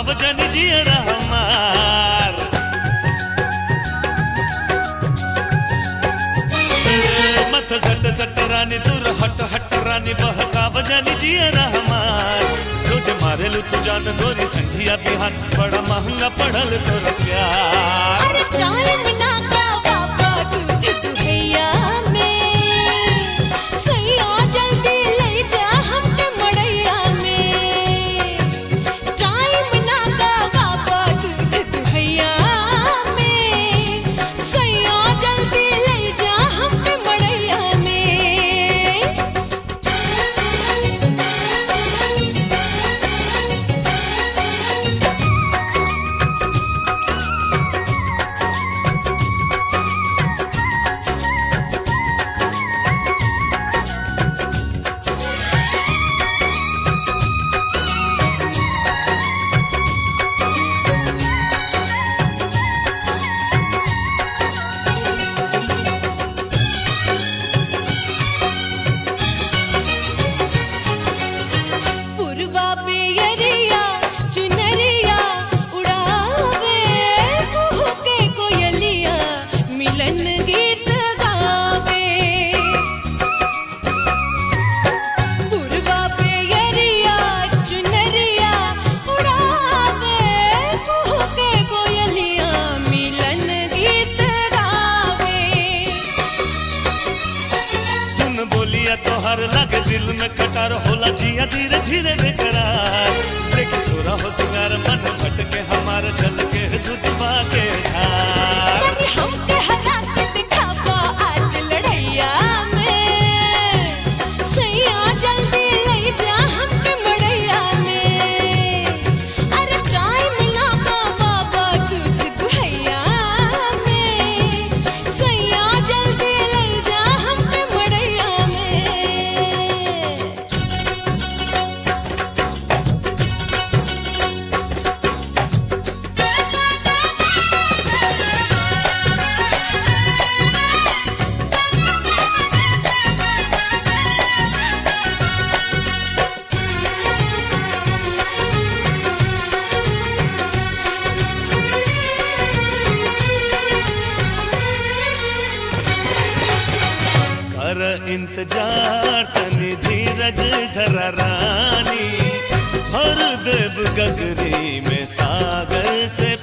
बजन जियरा हमार ए, मत सट सट रानी दूर हट हट रानी बहका बजन जियरा हमार तुझे मारे लू तू जान गोरी संधिया बिहान बड़ा महंगा पड़ल तोर प्यार अरे टाइम ना का बाबा दूध दुहैया में सैया जल्दी ले जा हमके मड़ैया में टाइम ना का बाबा दूध दुहैया में सैया जल्दी ले जा हमके मड़ैया में पुरवा बेरिया चुनरिया उड़ावे कुहू के कोयलिया मिलन गीत गावे पुरवा बेरिया चुनरिया उड़ावे कुहू के कोयलिया मिलन गीत गावे सुन बोलिया तोहर लगे दिल में कटार होला जिया धीरे धीरे बेकरार देखी सोरा हो सिंगार मन भटके हमार चल के दुधवा के धार अरे हमके हरा के दिखावा आज लड़ैया में सैया जल्दी ले जा हमके मड़ैया में अरे टाइम ना का बाबा दूध दुहैया में सैया जल्दी ले जा हमके मड़ैया में कर इंतजार तनी धीरज धर रानी भर देव गगरी में सागर से